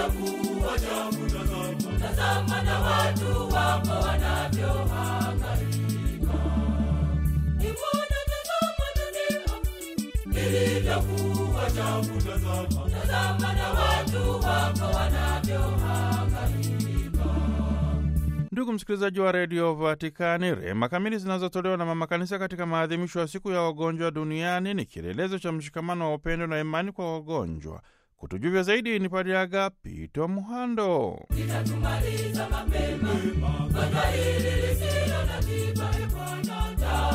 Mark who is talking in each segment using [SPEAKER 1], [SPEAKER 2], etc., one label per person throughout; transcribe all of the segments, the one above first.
[SPEAKER 1] ilivyokuwa jamu, tazama, tazama na watu wako wanavyohangaika. Ni Bwana, tazama dunia ilivyokuwa jamu, tazama, tazama na watu wako wanavyohangaika.
[SPEAKER 2] Ndugu msikilizaji wa redio Vatikani, rehema kamili zinazotolewa na mama kanisa katika maadhimisho ya siku ya wagonjwa duniani ni kielelezo cha mshikamano wa upendo na imani kwa wagonjwa. Kutujuvya zaidi ni Padre Agapito Muhando.
[SPEAKER 1] Litatumaliza mapema gonjwa hili lisilo na tiba. E Bwana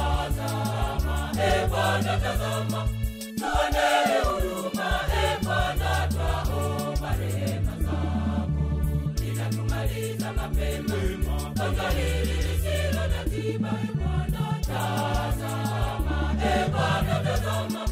[SPEAKER 1] tazama, e Bwana tazama, tuonee huruma. E Bwana twaomba rehema zako. Litatumaliza mapema gonjwa hili lisilo na tiba. E Bwana tazama, e Bwana tazama,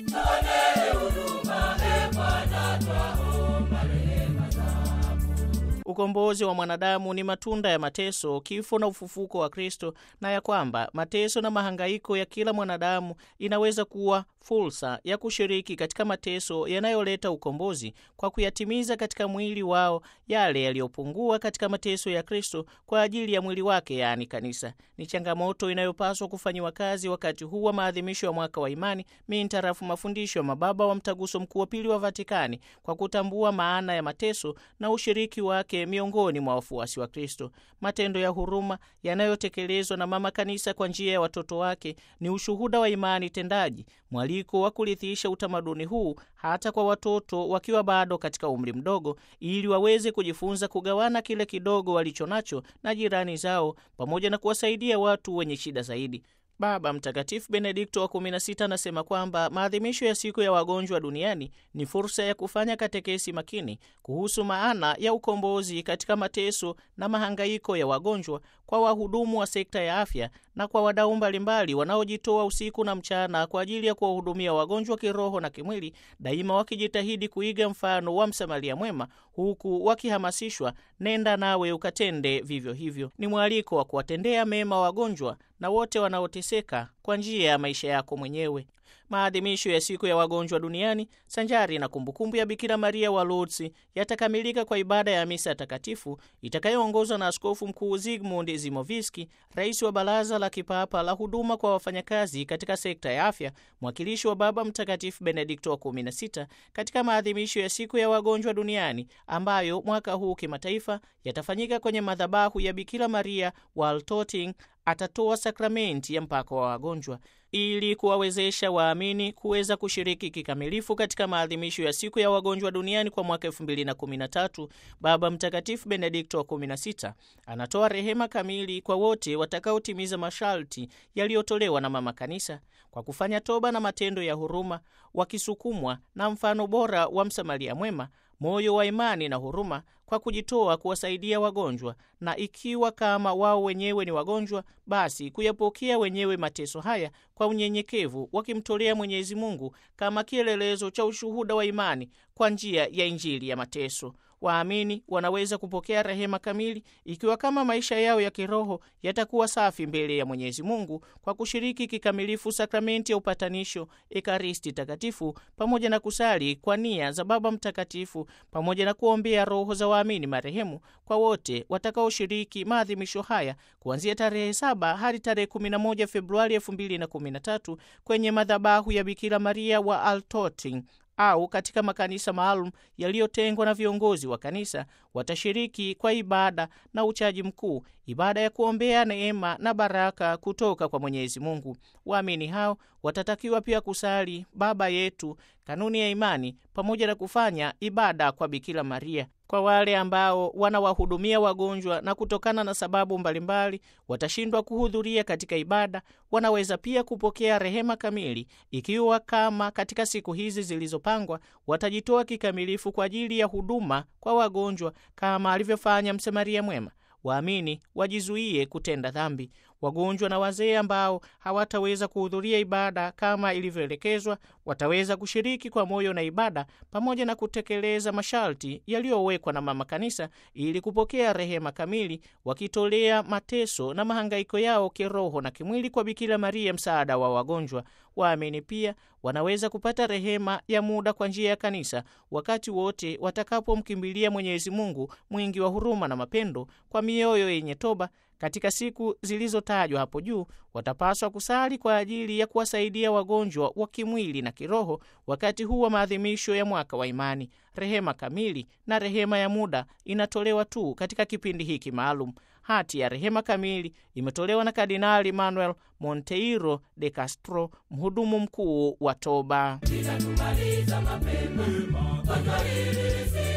[SPEAKER 1] tuonee huruma. E Bwana twaomba rehema zako.
[SPEAKER 3] Ukombozi wa mwanadamu ni matunda ya mateso, kifo na ufufuko wa Kristo, na ya kwamba mateso na mahangaiko ya kila mwanadamu inaweza kuwa fursa ya kushiriki katika mateso yanayoleta ukombozi kwa kuyatimiza katika mwili wao yale yaliyopungua katika mateso ya Kristo kwa ajili ya mwili wake, yaani kanisa. Ni changamoto inayopaswa kufanyiwa kazi wakati huu wa maadhimisho ya mwaka wa imani mintarafu mafundisho ya mababa wa Mtaguso Mkuu wa Pili wa Vatikani, kwa kutambua maana ya mateso na ushiriki wake miongoni mwa wafuasi wa Kristo. Matendo ya huruma yanayotekelezwa na mama kanisa kwa njia ya watoto wake ni ushuhuda wa imani tendaji, mwaliko wa kurithisha utamaduni huu hata kwa watoto wakiwa bado katika umri mdogo, ili waweze kujifunza kugawana kile kidogo walicho nacho na jirani zao, pamoja na kuwasaidia watu wenye shida zaidi. Baba Mtakatifu Benedikto wa 16 anasema kwamba maadhimisho ya siku ya wagonjwa duniani ni fursa ya kufanya katekesi makini kuhusu maana ya ukombozi katika mateso na mahangaiko ya wagonjwa kwa wahudumu wa sekta ya afya na kwa wadau mbalimbali wanaojitoa usiku na mchana kwa ajili ya kuwahudumia wagonjwa kiroho na kimwili, daima wakijitahidi kuiga mfano wa Msamaria mwema, huku wakihamasishwa, nenda nawe ukatende vivyo hivyo. Ni mwaliko wa kuwatendea mema wagonjwa na wote wanaoteseka kwa njia ya maisha yako mwenyewe. Maadhimisho ya siku ya wagonjwa duniani sanjari na kumbukumbu ya Bikira Maria wa Lourdes yatakamilika kwa ibada ya misa takatifu itakayoongozwa na Askofu Mkuu Zygmunt Zimoviski, rais wa Baraza la Kipapa la Huduma kwa Wafanyakazi katika sekta ya afya, mwakilishi wa Baba Mtakatifu Benedikto wa 16 katika maadhimisho ya siku ya wagonjwa duniani ambayo mwaka huu kimataifa yatafanyika kwenye madhabahu ya Bikira Maria wa Altötting atatoa sakramenti ya mpako wa wagonjwa ili kuwawezesha waamini kuweza kushiriki kikamilifu katika maadhimisho ya siku ya wagonjwa duniani kwa mwaka 2013. Baba Mtakatifu Benedikto wa 16 anatoa rehema kamili kwa wote watakaotimiza masharti yaliyotolewa na Mama Kanisa kwa kufanya toba na matendo ya huruma, wakisukumwa na mfano bora wa Msamaria mwema, moyo wa imani na huruma kwa kujitoa kuwasaidia wagonjwa, na ikiwa kama wao wenyewe ni wagonjwa, basi kuyapokea wenyewe mateso haya kwa unyenyekevu, wakimtolea Mwenyezi Mungu kama kielelezo cha ushuhuda wa imani kwa njia ya Injili ya mateso. Waamini wanaweza kupokea rehema kamili ikiwa kama maisha yao ya kiroho yatakuwa safi mbele ya Mwenyezi Mungu kwa kushiriki kikamilifu sakramenti ya upatanisho, Ekaristi Takatifu, pamoja na kusali kwa nia za Baba Mtakatifu, pamoja na kuombea roho za waamini marehemu kwa wote watakaoshiriki maadhimisho haya kuanzia tarehe 7 hadi tarehe 11 Februari 2013 kwenye madhabahu ya Bikira Maria wa Altötting au katika makanisa maalum yaliyotengwa na viongozi wa kanisa watashiriki kwa ibada na uchaji mkuu, ibada ya kuombea neema na baraka kutoka kwa Mwenyezi Mungu. Waamini hao watatakiwa pia kusali Baba Yetu, kanuni ya imani, pamoja na kufanya ibada kwa Bikira Maria. Kwa wale ambao wanawahudumia wagonjwa na kutokana na sababu mbalimbali watashindwa kuhudhuria katika ibada, wanaweza pia kupokea rehema kamili ikiwa kama katika siku hizi zilizopangwa watajitoa kikamilifu kwa ajili ya huduma kwa wagonjwa kama alivyofanya Msamaria mwema. Waamini wajizuie kutenda dhambi. Wagonjwa na wazee ambao hawataweza kuhudhuria ibada kama ilivyoelekezwa wataweza kushiriki kwa moyo na ibada pamoja na kutekeleza masharti yaliyowekwa na Mama Kanisa ili kupokea rehema kamili, wakitolea mateso na mahangaiko yao kiroho na kimwili kwa Bikira Maria, msaada wa wagonjwa. Waamini pia wanaweza kupata rehema ya muda kwa njia ya kanisa wakati wote watakapomkimbilia Mwenyezi Mungu mwingi wa huruma na mapendo kwa mioyo yenye toba. Katika siku zilizotajwa hapo juu, watapaswa kusali kwa ajili ya kuwasaidia wagonjwa wa kimwili na kiroho wakati huu wa maadhimisho ya mwaka wa imani. Rehema kamili na rehema ya muda inatolewa tu katika kipindi hiki maalum. Hati ya rehema kamili imetolewa na Kardinali Manuel Monteiro de Castro, mhudumu mkuu wa toba.
[SPEAKER 1] litatumaliza mapema gonjwa hili lisi